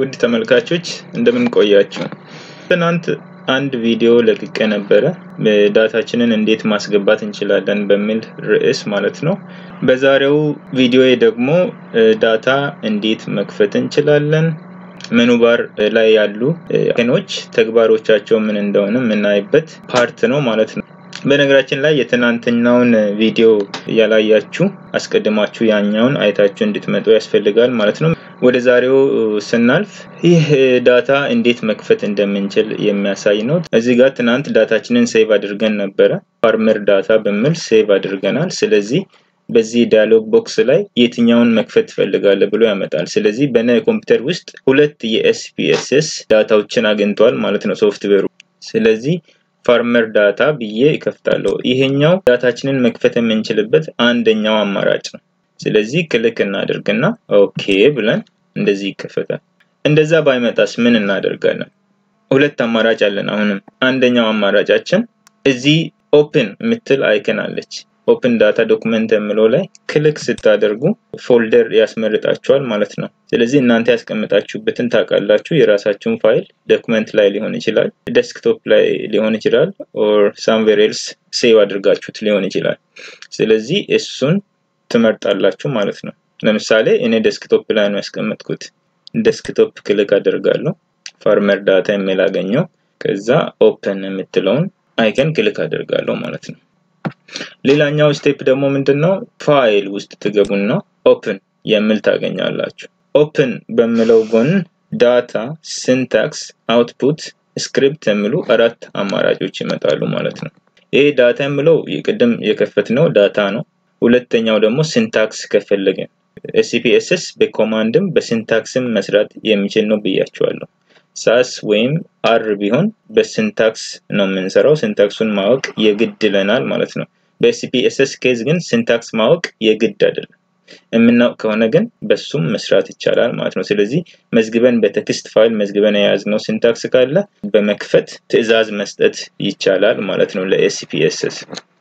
ውድ ተመልካቾች እንደምን ቆያችሁ? ትናንት አንድ ቪዲዮ ለቅቄ ነበረ ዳታችንን እንዴት ማስገባት እንችላለን በሚል ርዕስ ማለት ነው። በዛሬው ቪዲዮ ደግሞ ዳታ እንዴት መክፈት እንችላለን፣ ሜኑ ባር ላይ ያሉ አይኮኖች ተግባሮቻቸው ምን እንደሆነ የምናይበት ፓርት ነው ማለት ነው። በነገራችን ላይ የትናንትናውን ቪዲዮ ያላያችሁ አስቀድማችሁ ያኛውን አይታችሁ እንድትመጡ ያስፈልጋል ማለት ነው። ወደ ዛሬው ስናልፍ ይህ ዳታ እንዴት መክፈት እንደምንችል የሚያሳይ ነው። እዚህ ጋር ትናንት ዳታችንን ሴቭ አድርገን ነበረ። ፋርመር ዳታ በሚል ሴቭ አድርገናል። ስለዚህ በዚህ ዳያሎግ ቦክስ ላይ የትኛውን መክፈት ትፈልጋለህ ብሎ ያመጣል። ስለዚህ በነ ኮምፒውተር ውስጥ ሁለት የኤስፒኤስኤስ ዳታዎችን አግኝቷል ማለት ነው ሶፍትዌሩ። ስለዚህ ፋርመር ዳታ ብዬ ይከፍታለሁ። ይሄኛው ዳታችንን መክፈት የምንችልበት አንደኛው አማራጭ ነው። ስለዚህ ክሊክ እናደርግና ኦኬ ብለን እንደዚህ ይከፈታል። እንደዛ ባይመጣስ ምን እናደርጋለን? ሁለት አማራጭ አለን። አሁንም አንደኛው አማራጫችን እዚህ ኦፕን የምትል አይከን አለች። ኦፕን ዳታ ዶክመንት የምለው ላይ ክሊክ ስታደርጉ ፎልደር ያስመርጣችኋል ማለት ነው። ስለዚህ እናንተ ያስቀምጣችሁበትን ታውቃላችሁ። የራሳችሁን ፋይል ዶክመንት ላይ ሊሆን ይችላል፣ ዴስክቶፕ ላይ ሊሆን ይችላል፣ ኦር ሳምዌር ኤልስ ሴቭ አድርጋችሁት ሊሆን ይችላል። ስለዚህ እሱን ትመርጣላችሁ ማለት ነው። ለምሳሌ እኔ ዴስክቶፕ ላይ ነው ያስቀመጥኩት። ዴስክቶፕ ክሊክ አደርጋለሁ። ፋርመር ዳታ የሚል አገኘው። ከዛ ኦፕን የምትለውን አይከን ክሊክ አደርጋለሁ ማለት ነው። ሌላኛው ስቴፕ ደግሞ ምንድነው? ፋይል ውስጥ ትገቡና ኦፕን የሚል ታገኛላችሁ። ኦፕን በሚለው ጎን ዳታ፣ ሲንታክስ፣ አውትፑት፣ ስክሪፕት የሚሉ አራት አማራጮች ይመጣሉ ማለት ነው። ይሄ ዳታ የሚለው ቅድም የከፈትነው ዳታ ነው። ሁለተኛው ደግሞ ሲንታክስ ከፈለገን ኤስፒኤስኤስ በኮማንድም በሲንታክስም መስራት የሚችል ነው ብያቸዋለሁ። ሳስ ወይም አር ቢሆን በሲንታክስ ነው የምንሰራው። ሲንታክሱን ማወቅ የግድ ይለናል ማለት ነው። በኤስፒኤስኤስ ኬዝ ግን ሲንታክስ ማወቅ የግድ አይደለም። የምናውቅ ከሆነ ግን በሱም መስራት ይቻላል ማለት ነው። ስለዚህ መዝግበን በቴክስት ፋይል መዝግበን የያዝነው ሲንታክስ ካለ በመክፈት ትዕዛዝ መስጠት ይቻላል ማለት ነው ለኤስፒኤስኤስ።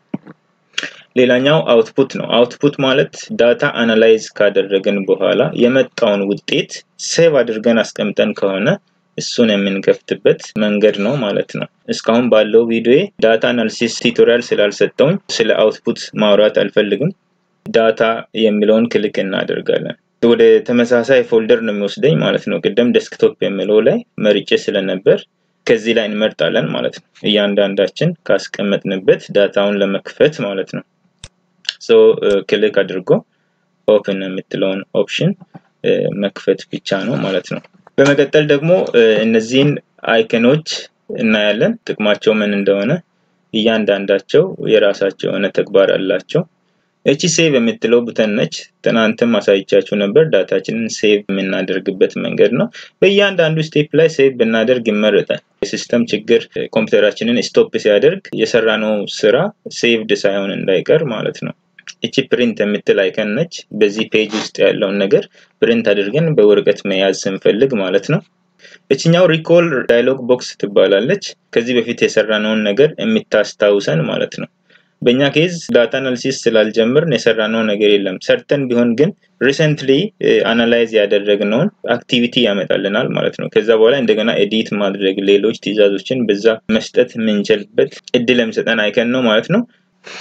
ሌላኛው አውትፑት ነው። አውትፑት ማለት ዳታ አናላይዝ ካደረግን በኋላ የመጣውን ውጤት ሴቭ አድርገን አስቀምጠን ከሆነ እሱን የምንከፍትበት መንገድ ነው ማለት ነው። እስካሁን ባለው ቪዲዮ ዳታ አናሊሲስ ቱቶሪያል ስላልሰጠውኝ ስለ አውትፑት ማውራት አልፈልግም። ዳታ የሚለውን ክሊክ እናደርጋለን። ወደ ተመሳሳይ ፎልደር ነው የሚወስደኝ ማለት ነው። ቅደም ዴስክቶፕ የሚለው ላይ መርጬ ስለነበር ከዚህ ላይ እንመርጣለን ማለት ነው። እያንዳንዳችን ካስቀመጥንበት ዳታውን ለመክፈት ማለት ነው። ሶ ክሊክ አድርጎ ኦፕን የምትለውን ኦፕሽን መክፈት ብቻ ነው ማለት ነው። በመቀጠል ደግሞ እነዚህን አይከኖች እናያለን። ጥቅማቸው ምን እንደሆነ እያንዳንዳቸው የራሳቸው የሆነ ተግባር አላቸው። እቺ ሴቭ የምትለው ቡተን ነች። ትናንትም አሳይቻችሁ ነበር። ዳታችንን ሴቭ የምናደርግበት መንገድ ነው። በእያንዳንዱ ስቴፕ ላይ ሴቭ ብናደርግ ይመረጣል። የሲስተም ችግር ኮምፒውተራችንን ስቶፕ ሲያደርግ የሰራነው ስራ ሴቭድ ሳይሆን እንዳይቀር ማለት ነው። እቺ ፕሪንት የምትል አይከን ነች። በዚህ ፔጅ ውስጥ ያለውን ነገር ፕሪንት አድርገን በወረቀት መያዝ ስንፈልግ ማለት ነው። እችኛው ሪኮል ዳያሎግ ቦክስ ትባላለች። ከዚህ በፊት የሰራነውን ነገር የምታስታውሰን ማለት ነው። በእኛ ኬዝ ዳታ አናሊሲስ ስላልጀምርን የሰራነው ነገር የለም። ሰርተን ቢሆን ግን ሪሰንትሊ አናላይዝ ያደረግነውን አክቲቪቲ ያመጣልናል ማለት ነው። ከዛ በኋላ እንደገና ኤዲት ማድረግ፣ ሌሎች ትዕዛዞችን በዛ መስጠት የምንችልበት እድል የሚሰጠን አይከን ነው ማለት ነው።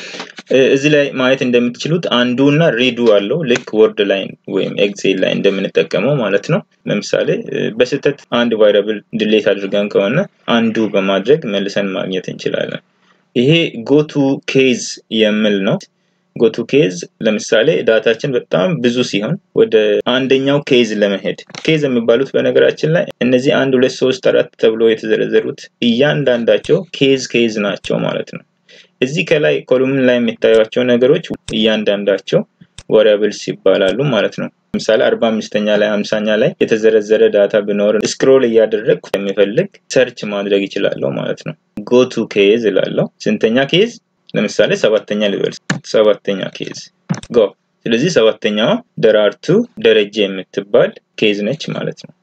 እዚህ ላይ ማየት እንደምትችሉት አንዱ እና ሪዱ አለው ልክ ወርድ ላይ ወይም ኤክሴል ላይ እንደምንጠቀመው ማለት ነው። ለምሳሌ በስህተት አንድ ቫይረብል ድሌት አድርገን ከሆነ አንዱ በማድረግ መልሰን ማግኘት እንችላለን። ይሄ ጎቱ ኬዝ የሚል ነው። ጎቱ ኬዝ ለምሳሌ ዳታችን በጣም ብዙ ሲሆን ወደ አንደኛው ኬዝ ለመሄድ ኬዝ የሚባሉት በነገራችን ላይ እነዚህ አንድ ሁለት ሶስት አራት ተብሎ የተዘረዘሩት እያንዳንዳቸው ኬዝ ኬዝ ናቸው ማለት ነው። እዚህ ከላይ ኮሉምን ላይ የሚታዩቸው ነገሮች እያንዳንዳቸው ዋሪያብልስ ይባላሉ ማለት ነው። ለምሳሌ አርባ አምስተኛ ላይ ሀምሳኛ ላይ የተዘረዘረ ዳታ ቢኖር ስክሮል እያደረግኩ የሚፈልግ ሰርች ማድረግ ይችላለሁ ማለት ነው። ጎቱ ኬዝ እላለሁ። ስንተኛ ኬዝ? ለምሳሌ ሰባተኛ ልበል። ሰባተኛ ኬዝ ጎ። ስለዚህ ሰባተኛዋ ደራርቱ ደረጀ የምትባል ኬዝ ነች ማለት ነው።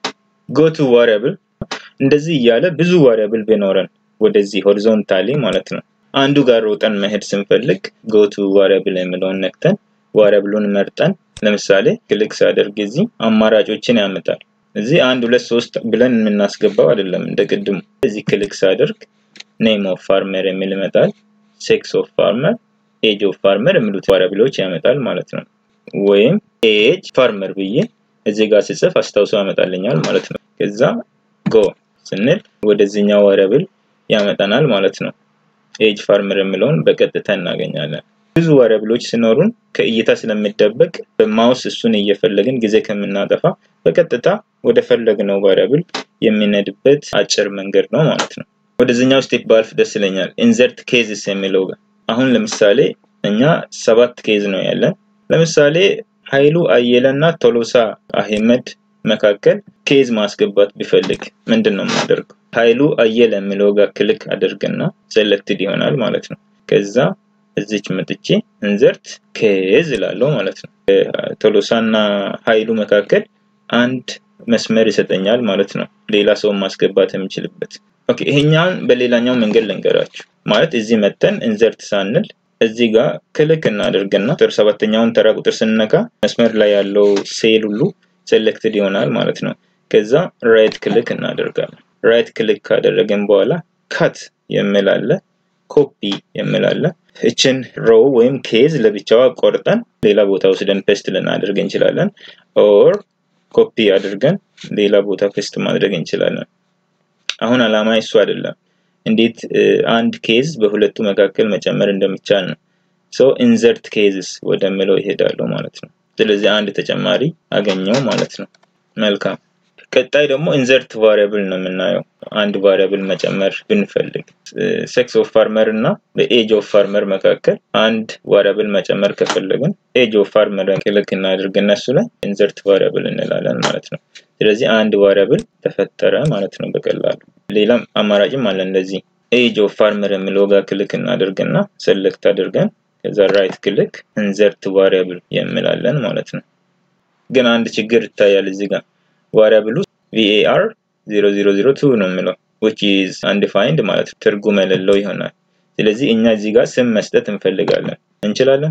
ጎቱ ዋሪያብል እንደዚህ እያለ ብዙ ዋሪያብል ቢኖረን ወደዚህ ሆሪዞንታሊ ማለት ነው አንዱ ጋር ሮጠን መሄድ ስንፈልግ ጎቱ ዋሪያብል የሚለውን ነክተን ዋሪያብሉን መርጠን ለምሳሌ ክሊክ ሳደርግ እዚህ አማራጮችን ያመጣል። እዚህ አንድ ሁለት ሶስት ብለን የምናስገባው አይደለም እንደ ቅድሙ። እዚህ ክሊክ ሳደርግ ኔም ኦፍ ፋርመር የሚል ይመጣል። ሴክስ ኦፍ ፋርመር፣ ኤጅ ኦፍ ፋርመር የሚሉት ቫሪያብሎች ያመጣል ማለት ነው። ወይም ኤጅ ፋርመር ብዬ እዚህ ጋር ስጽፍ አስታውሶ ያመጣልኛል ማለት ነው። ከዛ ጎ ስንል ወደዚህኛው ቫሪያብል ያመጣናል ማለት ነው። ኤጅ ፋርመር የሚለውን በቀጥታ እናገኛለን። ብዙ ቫሪያብሎች ሲኖሩን ከእይታ ስለሚደበቅ በማውስ እሱን እየፈለግን ጊዜ ከምናጠፋ በቀጥታ ወደ ፈለግነው ቫሪያብል የምንሄድበት አጭር መንገድ ነው ማለት ነው። ወደዚህኛው ስቴፕ ባልፍ ደስ ይለኛል። ኢንዘርት ኬዝስ የሚለው ጋር አሁን ለምሳሌ እኛ ሰባት ኬዝ ነው ያለን። ለምሳሌ ኃይሉ አየለ እና ቶሎሳ አህመድ መካከል ኬዝ ማስገባት ቢፈልግ ምንድን ነው የማደርገው? ኃይሉ አየለ የሚለው ጋር ክሊክ አደርግና ሴሌክትድ ይሆናል ማለት ነው። ከዛ እዚች መጥቼ ኢንዘርት ኬዝ እላለሁ ማለት ነው። ቶሎሳ እና ኃይሉ መካከል አንድ መስመር ይሰጠኛል ማለት ነው። ሌላ ሰው ማስገባት የምችልበት። ኦኬ ይሄኛውን በሌላኛው መንገድ ልንገራችሁ። ማለት እዚህ መተን ኢንዘርት ሳንል እዚህ ጋር ክሊክ እናደርግና ቁጥር ሰባተኛውን ተራ ቁጥር ስንነካ መስመር ላይ ያለው ሴል ሁሉ ሴሌክትድ ይሆናል ማለት ነው። ከዛ ራይት ክሊክ እናደርጋለን። ራይት ክሊክ ካደረግን በኋላ ካት የሚል አለ፣ ኮፒ የሚል አለ። እችን ሮው ወይም ኬዝ ለብቻዋ ቆርጠን ሌላ ቦታ ወስደን ፔስት ልናደርግ እንችላለን። ኦር ኮፒ አድርገን ሌላ ቦታ ፔስት ማድረግ እንችላለን። አሁን አላማ እሱ አይደለም። እንዴት አንድ ኬዝ በሁለቱ መካከል መጨመር እንደሚቻል ነው። ሶ ኢንዘርት ኬዝስ ወደሚለው ይሄዳሉ ማለት ነው። ስለዚህ አንድ ተጨማሪ አገኘው ማለት ነው። መልካም። ቀጣይ ደግሞ ኢንዘርት ቫሪያብል ነው የምናየው። አንድ ቫሪያብል መጨመር ብንፈልግ ሴክስ ኦፍ ፋርመር እና በኤጅ ኦፍ ፋርመር መካከል አንድ ቫሪያብል መጨመር ከፈለግን ኤጅ ኦፍ ፋርመር ክሊክ እናድርግ እነሱ ላይ ኢንዘርት ቫሪያብል እንላለን ማለት ነው። ስለዚህ አንድ ቫሪያብል ተፈጠረ ማለት ነው በቀላሉ። ሌላም አማራጭም አለ እንደዚህ ኤጅ ኦፍ ፋርመር የሚለው ጋር ክሊክ እናደርግና ሴሌክት አድርገን ከዛ ራይት ክሊክ ኢንዘርት ቫሪያብል የሚላለን ማለት ነው። ግን አንድ ችግር ይታያል እዚህ ጋር ቫሪያብሉ ቪኤአር 0002 ነው የሚለው which is undefined ማለት ነው። ትርጉም የሌለው ይሆናል። ስለዚህ እኛ እዚህ ጋር ስም መስጠት እንፈልጋለን። እንችላለን?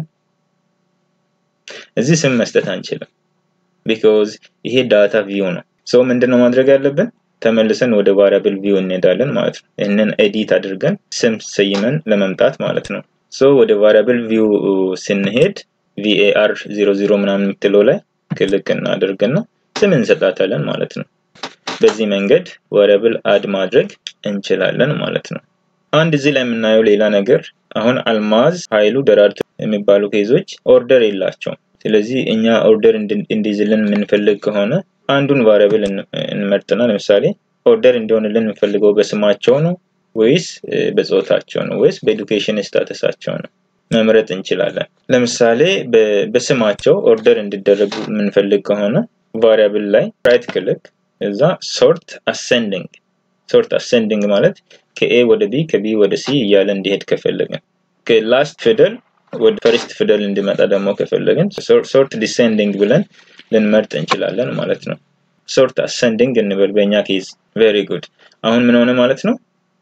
እዚህ ስም መስጠት አንችልም። ቢኮዝ ይሄ ዳታ ቪው ነው። ሰው ምንድነው ማድረግ ያለብን? ተመልሰን ወደ ቫሪያብል ቪው እንሄዳለን ማለት ነው። ይህንን ኤዲት አድርገን ስም ሰይመን ለመምጣት ማለት ነው። ሶ ወደ ቫሪያብል ቪው ስንሄድ ቪኤአር 00 ምናምን የምትለው ላይ ክሊክ እናደርግና ስም እንሰጣታለን ማለት ነው። በዚህ መንገድ ቫሪያብል አድ ማድረግ እንችላለን ማለት ነው። አንድ እዚህ ላይ የምናየው ሌላ ነገር አሁን አልማዝ፣ ኃይሉ፣ ደራርቱ የሚባሉ ኬዞች ኦርደር የላቸውም። ስለዚህ እኛ ኦርደር እንዲይዝልን የምንፈልግ ከሆነ አንዱን ቫሪያብል እንመርጥና ለምሳሌ ኦርደር እንዲሆንልን የምንፈልገው በስማቸው ነው ወይስ በጾታቸው ነው ወይስ በኤዱኬሽን ስታተሳቸው ነው መምረጥ እንችላለን። ለምሳሌ በስማቸው ኦርደር እንዲደረጉ የምንፈልግ ከሆነ ቫሪያብል ላይ ራይት ክሊክ እዛ ሶርት አሰንዲንግ ሶርት አሰንዲንግ ማለት ከኤ ወደ ቢ ከቢ ወደ ሲ እያለ እንዲሄድ ከፈለግን ከላስት ፊደል ወደ ፈርስት ፊደል እንዲመጣ ደግሞ ከፈለግን ሶርት ዲሴንዲንግ ብለን ልንመርጥ እንችላለን ማለት ነው። ሶርት አሰንዲንግ እንበል በእኛ ኬዝ። ቬሪ ጉድ። አሁን ምን ሆነ ማለት ነው?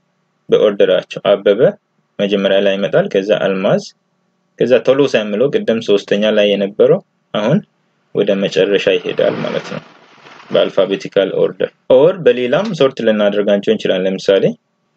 በኦርደራቸው አበበ መጀመሪያ ላይ ይመጣል፣ ከዛ አልማዝ፣ ከዛ ቶሎሳ የሚለው ቅድም ሶስተኛ ላይ የነበረው አሁን ወደ መጨረሻ ይሄዳል ማለት ነው በአልፋቤቲካል ኦርደር። ኦር በሌላም ሶርት ልናደርጋቸው እንችላለን። ለምሳሌ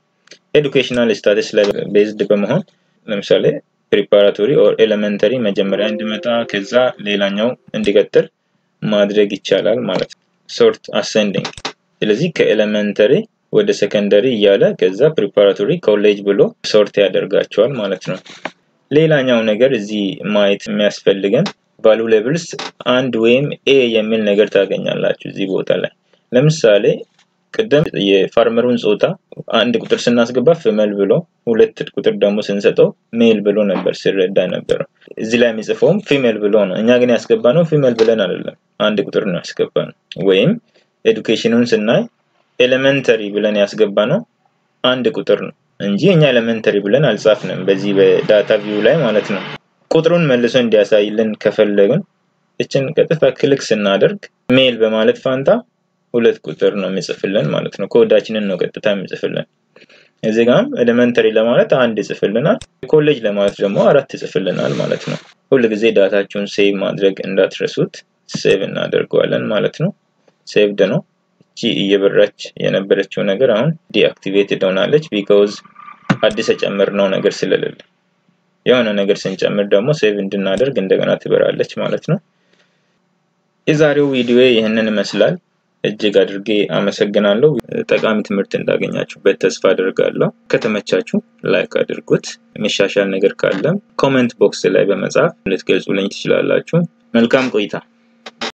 ኤዱኬሽናል ስታተስ ላይ ቤዝድ በመሆን ለምሳሌ ፕሪፓራቶሪ ኦር ኤሌመንተሪ መጀመሪያ እንዲመጣ ከዛ ሌላኛው እንዲቀጥል ማድረግ ይቻላል ማለት ነው። ሶርት አሰንዲንግ። ስለዚህ ከኤሌመንተሪ ወደ ሰከንደሪ እያለ ከዛ ፕሪፓራቶሪ ኮሌጅ ብሎ ሶርት ያደርጋቸዋል ማለት ነው። ሌላኛው ነገር እዚህ ማየት የሚያስፈልገን ቫሉ ሌቭልስ አንድ ወይም ኤ የሚል ነገር ታገኛላችሁ እዚህ ቦታ ላይ። ለምሳሌ ቅድም የፋርመሩን ጾታ አንድ ቁጥር ስናስገባ ፍመል ብሎ ሁለት ቁጥር ደግሞ ስንሰጠው ሜል ብሎ ነበር ሲረዳ ነበረው። እዚህ ላይ የሚጽፈውም ፊሜል ብሎ ነው። እኛ ግን ያስገባ ነው ፊሜል ብለን አይደለም፣ አንድ ቁጥር ነው ያስገባ ነው። ወይም ኤዱኬሽኑን ስናይ ኤሌመንተሪ ብለን ያስገባ ነው አንድ ቁጥር ነው እንጂ እኛ ኤሌመንተሪ ብለን አልጻፍንም በዚህ በዳታ ቪው ላይ ማለት ነው። ቁጥሩን መልሶ እንዲያሳይልን ከፈለግን እችን ቀጥታ ክሊክ ስናደርግ ሜል በማለት ፋንታ ሁለት ቁጥር ነው የሚጽፍልን ማለት ነው። ኮዳችንን ነው ቀጥታ የሚጽፍልን። እዚህ ጋም ኤሌመንተሪ ለማለት አንድ ይጽፍልናል፣ ኮሌጅ ለማለት ደግሞ አራት ይጽፍልናል ማለት ነው። ሁል ጊዜ ዳታችሁን ሴቭ ማድረግ እንዳትረሱት። ሴቭ እናደርገዋለን ማለት ነው። ሴቭድ ነው። እየበራች የነበረችው ነገር አሁን ዲአክቲቬትድ ሆናለች። ቢካውዝ አዲስ የጨመርነው ነገር ስለሌለ የሆነ ነገር ስንጨምር ደግሞ ሴቭ እንድናደርግ እንደገና ትበራለች ማለት ነው። የዛሬው ቪዲዮ ይህንን ይመስላል። እጅግ አድርጌ አመሰግናለሁ። ጠቃሚ ትምህርት እንዳገኛችሁበት ተስፋ አድርጋለሁ። ከተመቻችሁ ላይክ አድርጉት። የሚሻሻል ነገር ካለም ኮሜንት ቦክስ ላይ በመጻፍ ልትገልጹልኝ ትችላላችሁ። መልካም ቆይታ